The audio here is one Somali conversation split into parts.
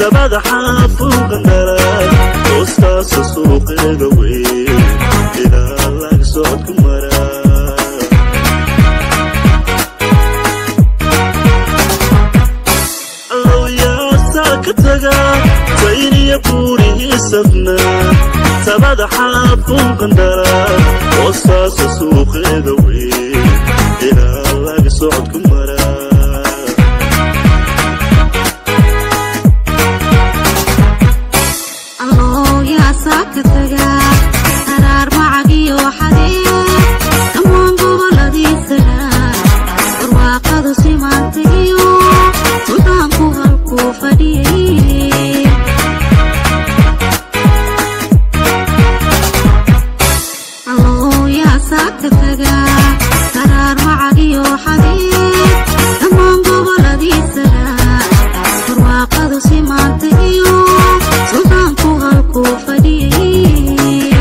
tabada xaafuuqan dhalay hoostaasa suuqeeda weyn ilaa lag socodku maraa allowiyaasaa ka taga sayniya buurihii safnaa tabada xaafuuqan dhalay hoostaasa suuqeeda weyn ilaa lag socodku maraa alloo yaasaa ka taga qaraar macagiyo xadee dhammaan goboladiisana barwaaqadu simaantagiyo suldaanku halkuu fadhiyey alloo yaasaa ka taga qaraar macagiyo xadee dhammaan goboladiisana barwaaqadu simaantagiyo suldaanku halkuu fadhiyey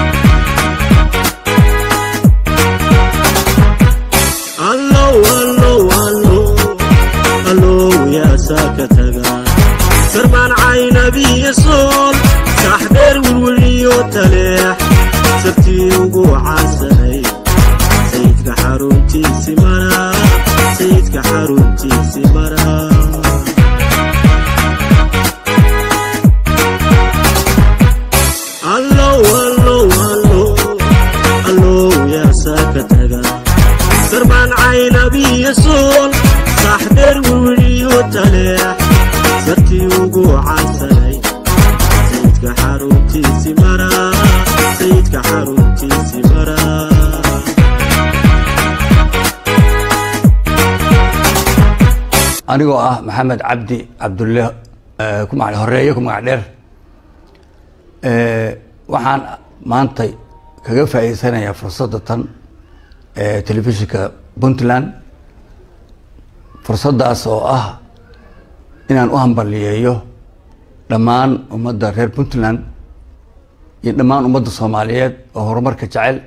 allow allow allow allow yaasaa ka taga sarbaan caynabiyo sool saax dheer wilwiliyo taleex sartii ugu caansanay sayidka xaruntiisi maraa sayidka xaruntiisi maraa allow allow allow allow yaasaa ka taga sarbaan caynabiyo sool saax dheer wilwiliyo taleex sartii ugu caansanay sayidka xaruntiisi maraa sayidka xaruntiisi maraa anigoo ah maxamed cabdi cabdulle eh, ku magac horeeye ku magac dheer Eh, waxaan maanta kaga faa'iideysanayaa fursadda tan ee telefishinka puntland fursaddaas oo ah inaan u hambaliyeeyo dhammaan ummadda reer puntland iyo dhammaan ummadda soomaaliyeed oo horumarka jecel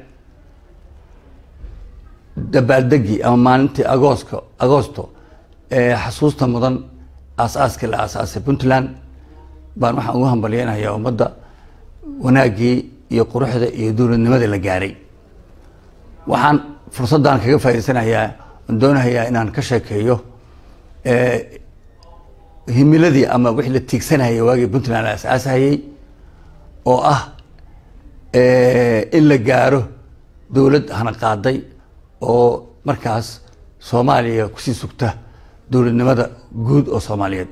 dabaaldegii ama maalintii agooska agoosto ee xasuusta mudan aas-aaskii la aasaasay puntland baan waxaan ugu hambalyeynayaa ummadda wanaaggii iyo quruxda iyo dowladnimada la gaaray waxaan fursaddan kaga faa'iideysanayaa aan doonayaa inaan ka sheekeeyo eh, himiladii ama wixii la tiigsanayay waagii puntland la asaasayay oo ah eh, in la gaaro dowlad hana qaaday oo markaas soomaaliya kusii sugta dowladnimada guud oo soomaaliyeed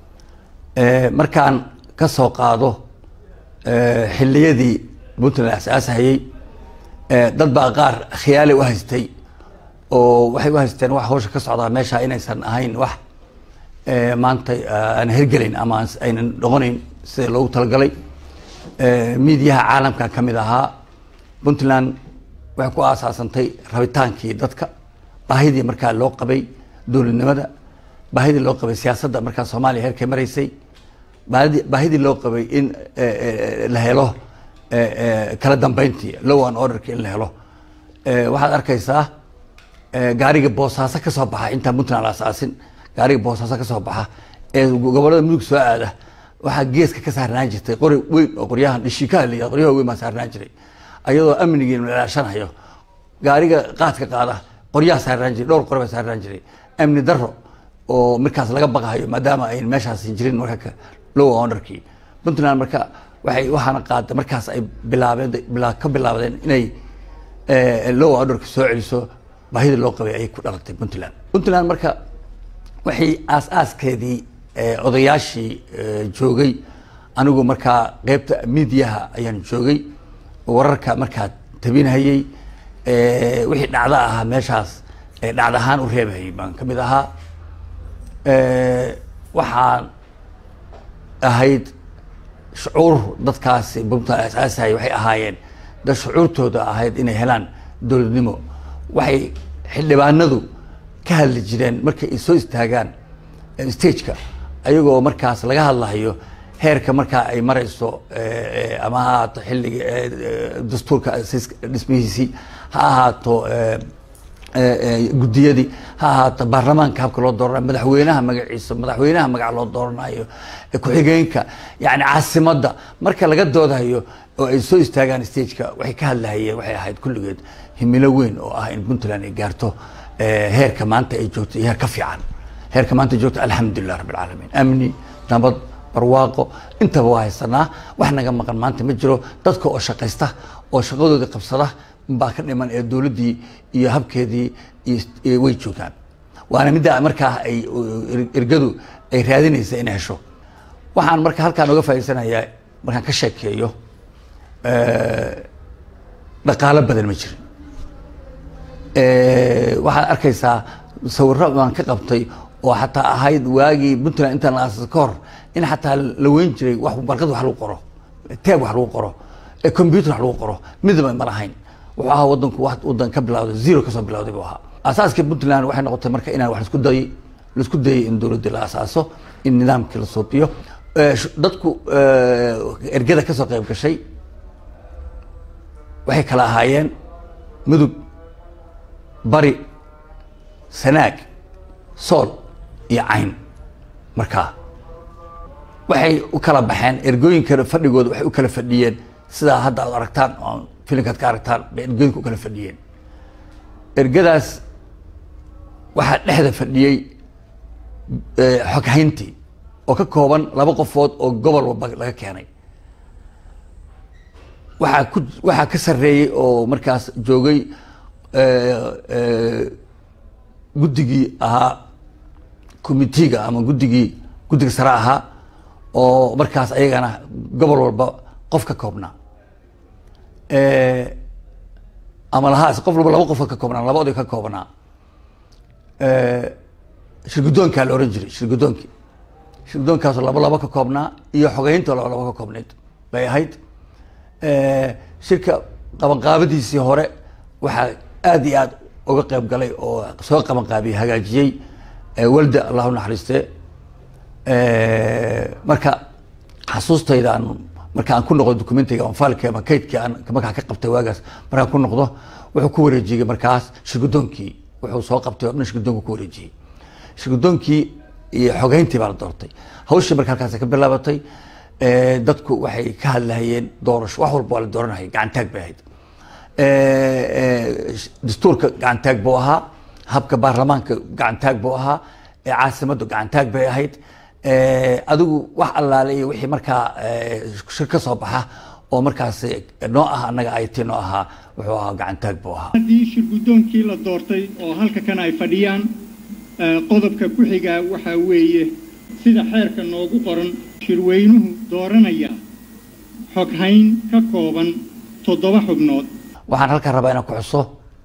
Eh, markaan ka soo qaado eh, xilliyadii puntland asaasahayey eh, dad baa qaar khiyaali u haystay oo waxay u haysteen wax hawsha ka socdaa meesha inaysan ahayn wax eh, maanta eh, aan hergelayn ama aan- aynan noqonayn sida loogu talagalay Eh, miidiyaha caalamka ka mid ahaa puntland waxay ku aasaasantay rabitaankii dadka baahidii markaa loo qabay dowladnimada baahidii loo qabay siyaasadda markaa soomaaliya heerkay maraysay baahidii baahidii loo qabay in eh, eh, la helo eh, eh, kala dambeyntii low and orderki in la helo Eh, waxaad arkaysaa eh, gaariga boosaaso ka soo baxa intaan puntland la asaasin gaariga boosaaso ka soo baxa ee gobolada mudug soo aada waxaa geeska ka saarnaan jirtay qori weyn oo qoryahan dhishikaha la yihahdo qoryaha weyn baa saarnaan jiray ayadoo amnigii la ilaashanayo gaariga qaadka qaada qoryaha saarnaan jiray dhowr qori baa saarnaan jiray amni daro oo markaas laga baqahayo maadaama ay meeshaas jirin marka ka- low orderkii puntland marka waxay waxaana qaada markaas ay bilaabeen bila ka bilaabdeen inay eh, low orderka soo celiso baahidii loo qabay ayay ku dhalatay puntland puntland marka waxay aas-aaskeedii eh, odayaashii eh, joogay anigu markaa qeybta miidiyaha ayaan joogay wararka markaa tabinhayey eh, wixii dhacdo ahaa meeshaas ee dhacdo ahaan u reebahayay baan ka mid ahaa Eh, waxaan ahayd shucuur dadkaasi puntland asaasahaya waxay ahaayeen dad shucuurtooda ahayd inay helaan dowladnimo waxay xildhibaanadu ka hadli jireen markay ay soo istaagaan eh, stageka ayagoo markaas laga hadlahayo heerka markaa ay marayso eh, eh, ama ha ahaato xilliga eh, eh, dastuurka sis- dhismihiisii ha ahaato eh, guddiyadii ha ahaato baarlamaanka habka loo dooranayo madaxweynaha magaciisa madaxweynaha magaca loo dooranayo ku-xigeenka yani caasimadda marka laga doodayo oo ay soo istaagaan stageka waxay ka hadlahayeen waxay ahayd kulligeed himilo weyn oo ah in puntland ay gaarto heerka maanta ay joogto iyo heer ka fiican heerka maanta ay joogto alxamdulilah rabbi alcaalamiin amni nabad barwaaqo intaba waa haysanaa wax naga maqan maanta ma jiro dadka oo shaqaysta oo shaqadoodii qabsada baa ka dhiman ee dowladdii iyo habkeedii way joogaan waana midda markaa ay ergadu ay raadinaysa inay hesho waxaan marka halkaan oga faa'idaysanayaa markaan ka sheekeeyo dhaqaalo badan ma jirin waxaad arkaysaa sawiro baan ka qabtay oo xataa ahayd waagii puntland intaan la aasasa ka hor in xataa la weyn jiray wax warqad wax lagu qoro teeb wax lagu qoro computer wax lagu qoro midaba ma lahayn wuxuu ahaa wadanku wadan ka bilawday zero kasoo bilawday buu ahaa asaaskii puntland waxay noqotay marka inaan wax laisku dayay laisku dayay in dowladdii la asaaso in nidaamkii la suubiyo dadku ergada kasoo qayb gashay waxay kala ahaayeen mudug bari sanaag sool iyo cayn markaa waxay u kala baxeen ergooyinka fadhigooda waxay u kala fadhiyeen sidaa hadda aad aragtaan oo filinkaad ka aragtaan bay ergooyinka u kala fadhiyeen ergadaas waxaa dhexda fadhiyey xoghayntii oo ka kooban laba qofood oo gobol walba laga keenay waxaa ku waxaa ka sarreeyey oo markaas joogay guddigii ahaa committeega ama guddigii guddiga sare ahaa oo markaas ayagana gobol walba qof ka koobnaa ama lahaas qof walba laba qofood ka koobnaa laba oday ka koobnaa shirgudoonkaa la ohan jiray shirgudoonkii shirgudoonkaasoo laba laba ka koobnaa iyo xogeynta laba laba ka koobnayd bay ahayd shirka qabanqaabadiisii hore waxaa aad iyo aad uga qayb galay oo soo qabanqaabiyey hagaajiyey walda allahu naxariiste marka xasuustayda aan marka aan ku noqdo documentiga ama faalki ama kaydkii aan markaa ka qabtay waagaas markaan ku noqdo wuxuu ku wareejiyey markaas shirgudoonkii wuxuu soo qabtay oo dhan shirgudoonku ku wareejiyey shirgudoonkii iyo xogeyntii baa la doortay hawshii marka halkaas ka bilaabatay dadku waxay ka hadlahayeen doorasho wax walba waa la dooranayay gacantaag bay ahayd dastuurka gacantaag buu ahaa habka baarlamaanka gacantaag buu ahaa caasimaddu gacantaag bay ahayd adigu wax allaale iyo wixii markaa shir ka soo baxa oo markaas noo ah annaga it noo ahaa wuxuu ahaa gacantaag buu ahaa haddii shirgudoonkii la doortay oo halka kan ay fadhiyaan qodobka ku xigaa waxaa weeye sida xeerka noogu qoran shirweynuhu dooranaya xoghayn ka kooban toddoba xubnood waxaan halkaan rabaa inaan ku xuso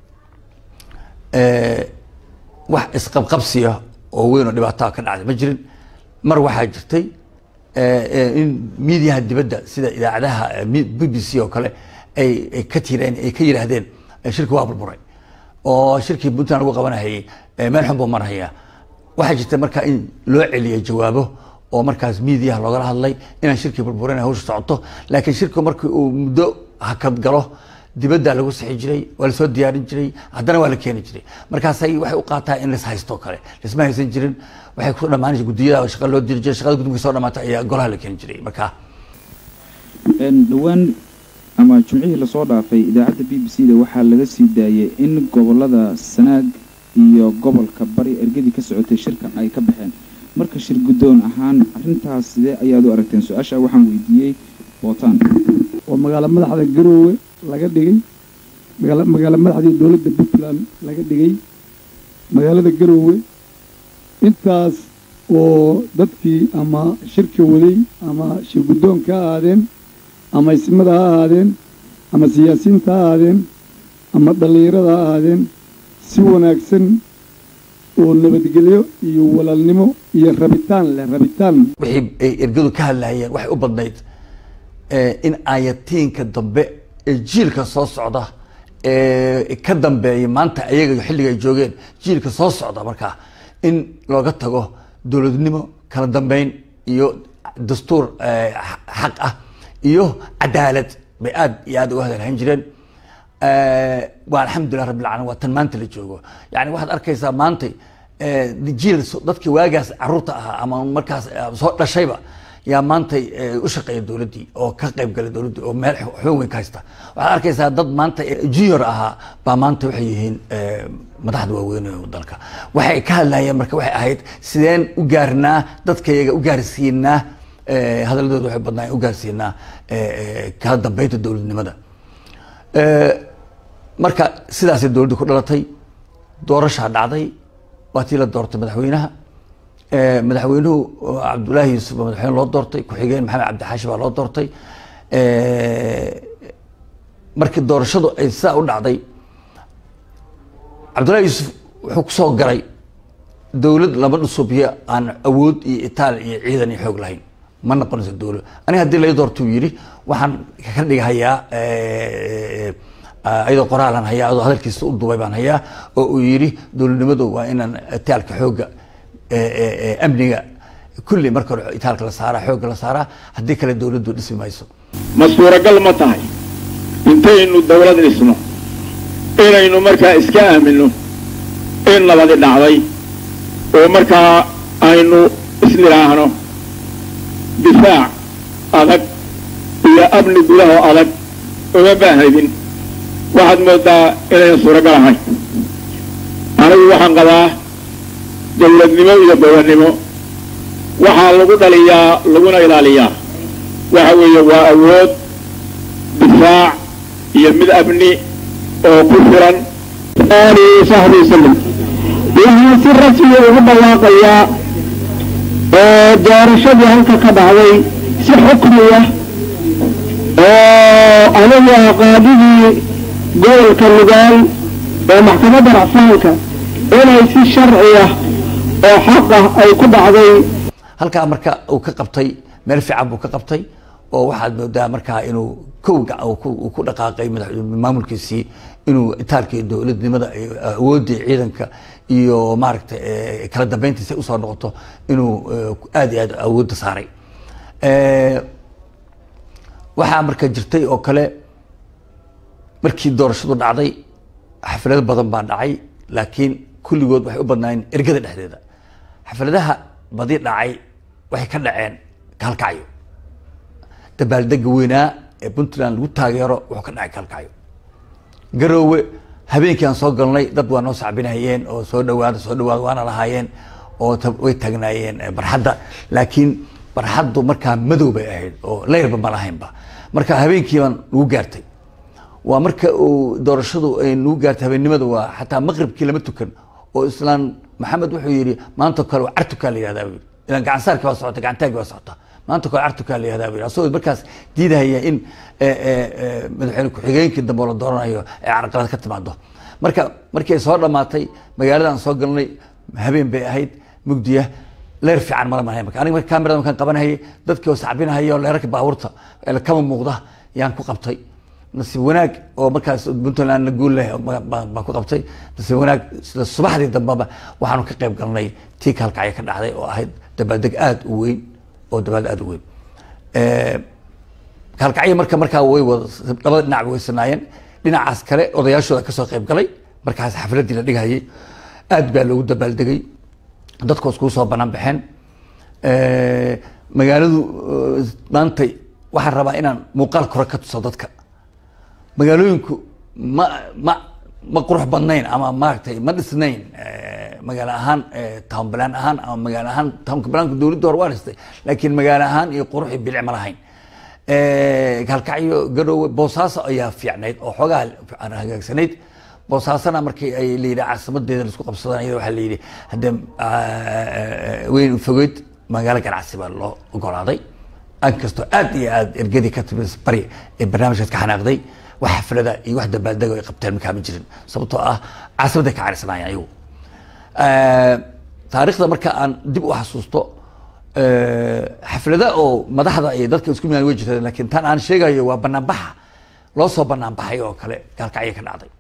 wax isqabqabsiya oo weyn oo dhibaataa ka dhacday ma jirin mar waxaa jirtay in miidiyaha dibadda sida idaacadaha b b c oo kale ay ka tireen ay ka yidhaahdeen shirki waa burburay oo shirkii puntland lagu qabanahayay meel xun buu marhayaa waxaa jirta marka in loo celiyay jawaabo oo markaas miidiyaha loogala hadlay inaan shirkii burburin hawsha socoto laakiin shirku markii uu muddo hakad galo dibadda lagu sixi jiray waa lasoo diyaarin jiray haddana waa la keeni jiray markaasay waxay u qaataa in las haysto kale lasma haysan jirin waxay ku dhamaanaysa guddiyada shaqa loo diri jiray shaqada guddiga soo dhamaata ayaa golaha la keeni jiray marka dhowaan ama jumcihii lasoo dhaafay idaacadda b b c da waxaa laga sii daayay in gobolada sanaag iyo gobolka bari ergadii ka socotay shirka ay ka baxeen marka shir guddoon ahaan arrintaas sidee ayaad u aragteen su-aasha waxaan weydiiyey bootaan oo magaalo madaxda garoowe laga dhigay magaala magaalo madaxdii dowladda puntland laga dhigay magaalada garoowe intaas oo dadkii ama shirka waday ama shir guddoonka ha ahaadeen ama ismada ha ahaadeen ama siyaasiyiinta ha ahaadeen ama dhallinyarada ha ahaadeen si wanaagsan oo nabadgelyo iyo walaalnimo iyo rabitaan leh rabitaan wixii ay ergadu ka hadlahayeen waxay u badnayd in ayatiinka dambe ee jiilka soo socda ee ka dambeeya maanta ayaga xilliga ay joogeen jiilka soo socda markaa in looga tago dowladnimo kala dambeyn iyo dastuur xaq ah iyo cadaalad bay aad iyo aad uga hadalhayn jireen waa alxamdulilah rabbil caalamiin waa tan maanta la joogo yani waxaad arkaysaa maanta jiil dadkii waagaas caruurta ahaa ama markaas soo dhashayba yaa maanta u shaqeeya dowladdii oo ka qayb galay dowladdii oo meel xoog weyn ka haysta waxaad arkaysaa dad maanta junior ahaa baa maanta waxay yihiin madaxda waaweyn ee dalka waxay ka hadlayeen marka waxay ahayd sideen u gaarnaa dadkayaga u gaarsiinaa hadaladooda waxay badnaa u gaarsiinaa kala dambeynta dowladnimada marka sidaasay dowladdu ku dhalatay doorashaa dhacday waa tii la doortay madaxweynaha madaxweynuhu cabdullaahi yuusuf baa madaxweyne loo doortay ku-xigeen maxamed cabdixaashi baa loo doortay markii doorashadu ay sidaa u dhacday cabdullahi yuusuf wuxuu kusoo galay dowlad laba dhusubiya aan awood iyo itaal iyo ciidan iyo xoog lahayn ma noqonayso dowlad aniga haddii lai doorto uu yidhi waxaan ka dhigahayaa iyadoo qoraalan hayaa adoo hadalkiisa u duubay baan hayaa oo uu yidhi dowladnimadu waa inaan itaalka xoogga amniga kulli marka hore itaalka la saaraa xoogga la saaraa haddii kale dowladdu dhismi mayso ma suuragal ma tahay intaynu dawlad dhisno inaynu markaa iska aamino in nabadi dhacday oo markaa aynu isnidhaahno difaac adag iyo amni gudaho adag uma baahaydin waxaad moodaa inayna suuragal ahayn anigu waxaan qabaa dawladnimo iyo dowladnimo waxaa lagu dhaliyaa laguna ilaaliyaa waxa weeye waa awood difaac iyo mid amni oo ku filan alihi saxbi wasalam waxaan si rasmi ugu dhawaaqayaa doorashadii halka ka dhacday si xukmiya oo anigu ah qaadigii gobolka nugaal ee maxkamadda racfaanka inay si sharci ah oo xaq ah ay ku dhacday halkaa marka uu ka qabtay meel fiican buu ka qabtay oo waxaad moodaa markaa inuu kow uu ku dhaqaaqay maamulkiisii inuu itaalkii dowladnimada awooddii ciidanka iyo maaragtay kala dambeyntiisa usoo noqoto inuu aad iyo aad awoodda saaray waxaa marka jirtay oo kale markii doorashadu dhacday xaflado badan baa dhacay laakiin kulligood waxay u badnaayeen ergada dhexdeeda xafladaha badi dhacay waxay ka dhaceen kalkacyo dabaaldega weynaa ee puntland lagu taageero wuxuu ka dhacay kalkacyo garoowe habeenkii aan soo galnay dad waa noo sacbinayeen oo soo dhawaada soo dhawaada waana lahaayeen oo way taagnaayeen barxadda laakiin barxaddu markaa madow bay ahayd oo leyrba ma lahaynba marka habeenkii baan lagu gaartay waa marka uu doorashadu ay nagu gaartay habeennimada waa xataa maqribkii lama tukan oo islaan maxamed wuxuu yidhi maanta kale waa cartukaa la yihahdaa buu yidhi ilaan gacansaarkii baa socota gacantaagii baa socota maanta kale cartukaa la yihahdaa buu yidhi asagoo markaas diidahaya in madaxweyne ku-xigeenkii dambe oo la dooranayo ay carqalad ka timaado marka markii ay soo dhamaatay magaaladaan soo galnay habeen bay ahayd mugdiya leer fiican mala malahay marka aniga marka kamerada markaan qabanahayay dadkii oo sacbinahaya oo leerarka baabuurta kama muuqda yaan ku qabtay nasiib wanaag oo markaas puntland la guul leh baan ku qabtay nasiib wanaag sida subaxdii dambeba waxaanu ka qayb galnay tii kalkacyo ka dhacday oo ahayd dabaaldeg aada u weyn oo dabaaldeg aada u weyn kalkacyo marka markaa way wada labada dhinac way sanaayeen dhinacaas kale odayaashooda kasoo qayb galay markaas xafladii la dhigayay aad baa loogu dabaaldegay dadku iskugu soo banaan baxeen magaaladu maantay waxaan rabaa inaan muuqaal kore ka tuso dadka magaalooyinku ma ma ma qurux badnayn ama maaragtay ma dhisnayn magaalo ahaan town plan ahaan ama magaalo ahaan townka planka dowladda hore waa dhistay laakiin magaalo ahaan iyo qurux iyo bilic ma lahayn kalkacyo garoowe boosaaso ayaa fiicnayd oo xoogaa hagaagsanayd boosaasana markii ay layidhi caasimadeeda laisku qabsadaan iyada waxaa layidhi haddee weyn fogeyd magaalo ganacsi baa loo ogolaaday inkastoo aad iyo aad ergadii ka timi bari ee barnaamijkaas ka xanaaqday wax xaflada iyo wax dabaaldega ay qabteen markaa ma jirin sababtoo ah caasimadday ka carisanaayeen ayagu taariikhda marka aan dib u xasuusto xaflada oo madaxda iyo dadka isku milaan way jirteen laakiin tan aan sheegayo waa banaanbaxa loo soo banaanbaxay oo kale gaalkacyo ka dhacday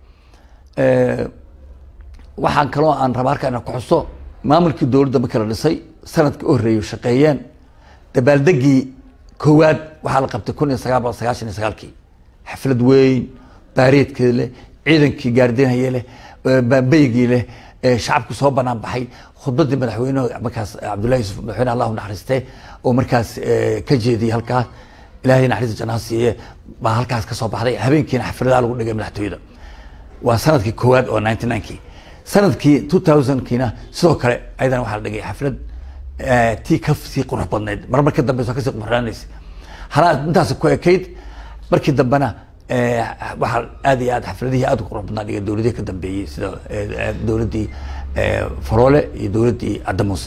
waxaan kaloo aan rabaa halkaa inaan ku xuso maamulkii dowladda markii la dhisay sanadkii u horreeyay shaqeeyeen dabaaldegii koowaad waxaa la qabtay kun iyo sagaal boqol sagaashan iyo sagaalkii xaflad weyn baareedkeeda leh ciidankii gaardinaya leh baambeygii leh shacabku soo banaan baxay khudbadii madaxweyneha markaas cabdullahi yusuf madaxweyne allahu naxariiste oo markaas ka jeediyey halkaas ilaahay naxariista jannaha siiye baa halkaas kasoo baxday habeenkiina xafladaha lagu dhigay madaxtooyada waa sanadkii koowaad oo ninety ninkii sanadkii two thousandkiina sidoo kale ayadana waxaa la dhigay xaflad tii kasii qurux badnayd mar mar ka dambeysa kasii qurxaanaysa halaa intaas ku ekayd markii dambena waxaa aad iyo aad xafladihii aad u qurux badnaa dhigay dowladihii ka dambeeyey sida dowladdii faroole iyo dowladdii caddamuuse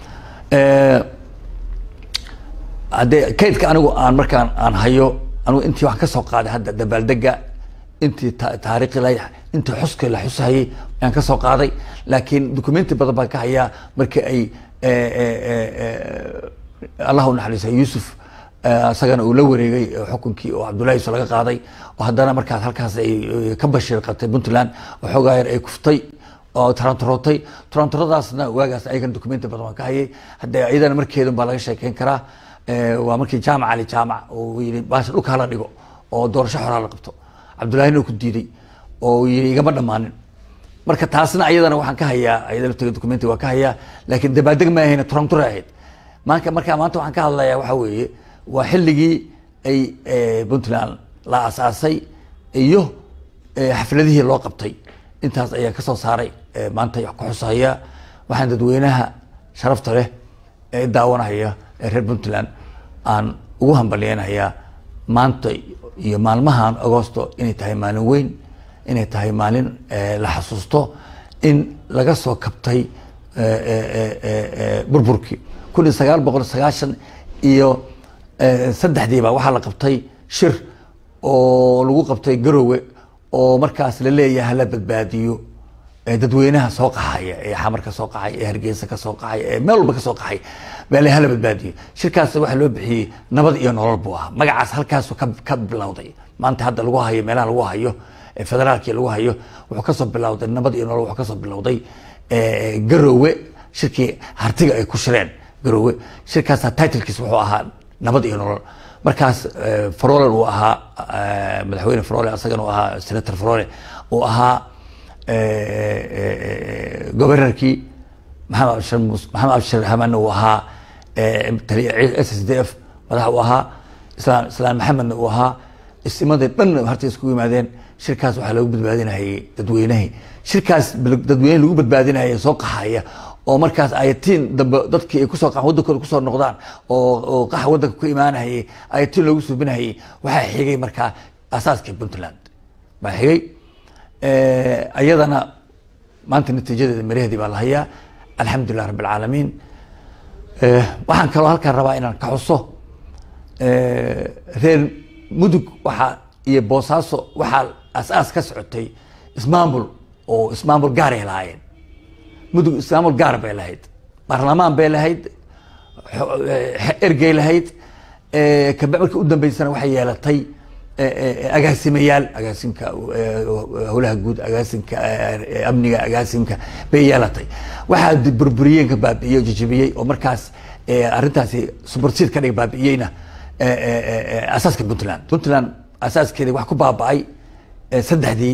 haddee kaydka anigu aan markaan aan hayo anigu intii waxaan kasoo qaaday hadda dabaaldega intii taariikhi la intii xuska la xusahayay ayaan kasoo qaaday laakiin documenti badan baan ka hayaa markii ay allah u naxariisa yuusuf isagana uu la wareegay xukunkii oo cabdullahi yusuf laga qaaday oo haddana markaas halkaas ay ka bashiir qabtay puntland oo xoogaa yar ay kuftay oo tarantarootay tarantaradaasna waagaas ayagana documenti badan waan ka hayay haddee iyadana markeedun baa laga sheekeyn karaa waa markii jaamac ali jaamac oo yii baasha dhulka hala dhigo oo doorasho xoraa la qabto cabdullahina uu ku diiday oo yii igama dhammaanin marka taasna ayadana waxaan ka hayaa ayada lafteeda documenti waan ka hayaa laakiin dabaaldeg ma ahayn turantura ahayd maanka marka maanta waxaan ka hadlayaa waxa weeye waa xilligii ay puntland la asaasay iyo xafladihii loo qabtay intaas ayaa kasoo saaray maanta ku xusahaya waxaan dadweynaha sharafta leh ee daawanahaya ee reer puntland aan ugu hambalyeynayaa maanta iyo maalmahan agosto inay tahay maalin weyn inay tahay maalin la xasuusto in laga soo kabtay burburkii kun iyo sagaal boqol sagaashan iyo saddexdiiba waxaa la qabtay shir oo lagu qabtay garowe oo markaas la leeyahay hala badbaadiyo dadweynaha soo qaxaya ee xamar ka soo qaxay ee hargeysa ka soo qaxay ee meel walba ka soo qaxay baa le hala badbaadiyo shirkaas waxaa loo bixiyey nabad iyo nolol buu ahaa magacaas halkaasu ka ka bilowday maanta hadda lagu hayo meelaha lagu hayo federaalkii lagu hayo wuxuu kasoo bilowday nabad iyo nolol wuxuu kasoo bilowday garowe shirkii hartiga ay ku shireen garowe shirkaasa titlkiis wuxuu ahaa nabad iyo nolol markaas farole uu ahaa madaxweyne farole asagana uu ahaa senator farole uu ahaa governorkii maxamed abshir mus maxamed abshir hamanna uu ahaa s s d f madax uu ahaa islaan islaan maxamedna uu ahaa isimadii dhan harta iskugu yimaadeen shirkaas waxaa lagu badbaadinayay dadweynahii shirkaas dadweyne lagu badbaadinaya soo qaxaya oo markaas ayatiin dambe dadkii ay kusoo qaxan waddankooda kusoo noqdaan oo oo qaxa waddanka ku imaanayay ayatiin loogu suubinayay waxaa xigay markaa asaaskii puntland baa xigay ayadana maanta natiijadeeda maraheedii baa la hayaa alxamdulilah rabbi alcaalamiin waxaan kaloo halkaan rabaa inaan ka xuso reer mudug waxaa iyo boosaaso waxaa as-aas ka socotay ismaamul oo ismaamul gaaray lahaayeen mudug ismaamul gaar bay lahayd baarlamaan bay lahayd ergey lahayd kabe markii u dambeysana waxay yeelatay agaasimayaal agaasimka howlaha guud agaasimka amniga agaasimka bay yeelatay waxaa burburiyeenka baabi'iyey oo jajabiyey oo markaas arrintaasi subarsiid ka dhig baabi'iyeyna asaaska puntland puntland asaaskeedi wax ku baaba'ay saddexdii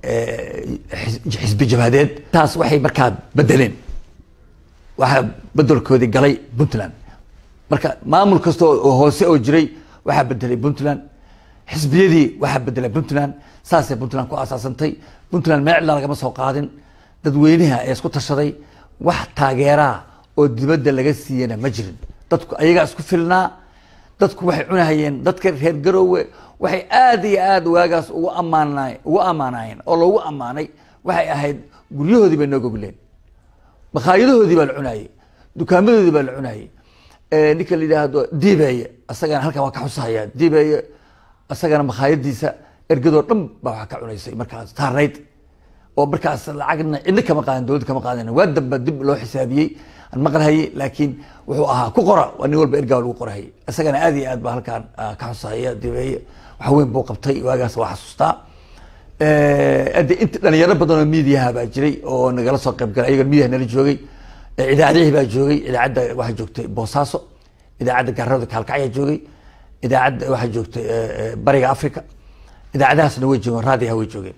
xisbi jabhadeed taas waxay markaa bedeleen waxaa bedelkoodii galay puntland marka maamul kasta oo hoose oo jiray waxaa bedelay puntland xisbiyadii waxaa bedelay puntland saasay puntland ku asaasantay puntland meel cidla lagama soo qaadin dadweynaha ee isku tashaday wax taageeraa oo dibadda laga siiyana ma jirin dadku ayagaa isku filnaa dadku waxay cunahayeen dadka reer garoowe waxay aad iyo aad waagaas ugu amaana ugu ammaanayeen oo loogu ammaanay waxay ahayd guryahoodii bay noo gogleen makhaayadahoodii baa la cunayey dukaamadoodii baa la cunayey ninka la yidhaahdo dibeeye asagana halkan waa ka xusahaya dibeeye asagana makhaayadiisa ergadoo dhan baa waxaa ka cunaysay markaas taarnayd oo markaas lacagna cidna kama qaadan dowladda kama qaadan waa damba dib loo xisaabiyey aan maqlahayey laakiin wuxuu ahaa ku qora waa nin walba ergaa lagu qorahayay isagana aad iyo aad baa halkaan ka xusahaya dibeeye wax weyn buu qabtay waagaas waa xasuustaa ade inta dhalinyaro badan oo miidiyaha baa jiray oo nagala soo qayb galay ayagan miidiyaha nala joogay idaacadihii baa joogay idaacadda waxaa joogtay boosaaso idaacadda gaarada kaalkacyaa joogay idaacadda waxaa joogtay bariga africa idaacadahaasna way joogeen raadiyaha way joogeen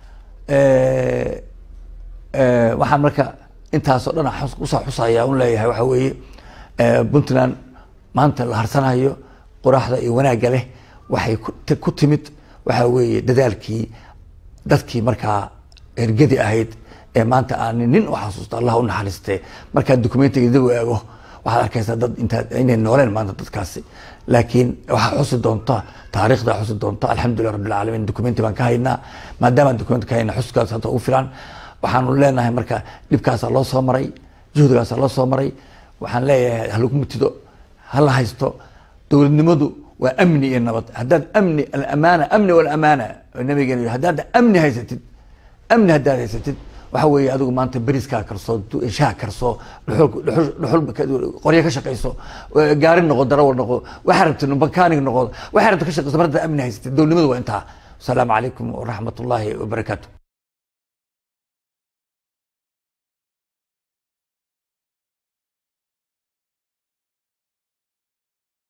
waxaan marka intaasoo dhan xus- usoo xusaya un leeyahay waxa weeye puntland maanta la harsanayo qoraxda iyo wanaagga leh waxay ku- ti- ku timid waxa weeye dadaalkii dadkii markaa ergadi ahayd ee maanta aan nin u xasuusto allah u naxariistee markaad documentiga dib u eego waxaad arkaysaa dad intaa inay nooleen maanta dadkaasi laakiin waxaa xusi doonta taariikhda xusi doonta alxamdulilah rabbil caalamiin documenti baan ka haynaa maadaama documenti ka hayna xuskaas hadda ugu filan waxaanu leenahay marka dhibkaasaa loo soo maray juhdigaasaa loo soo maray waxaan leeyahay halagu mutido hala haysto dowladnimadu waa amni iyo nabad haddaad amni alamaana amni walamaana oo nabigeena yidhi haddaad amni haysatid amni haddaad haysatid waxa weeye adigu maanta beriskaa karso du- shaha karso dhuxul dhuxul dhuxul ka- qoryo ka shaqayso eh, gaari noqo darawal noqo waxaa rabtid bakaanig noqo waxaa rabtid ka shaqayso mar haddaad amni haysatid dowladnimadu waa intaa asalaamu calaykum waraxmat ullaahi wabarakaatu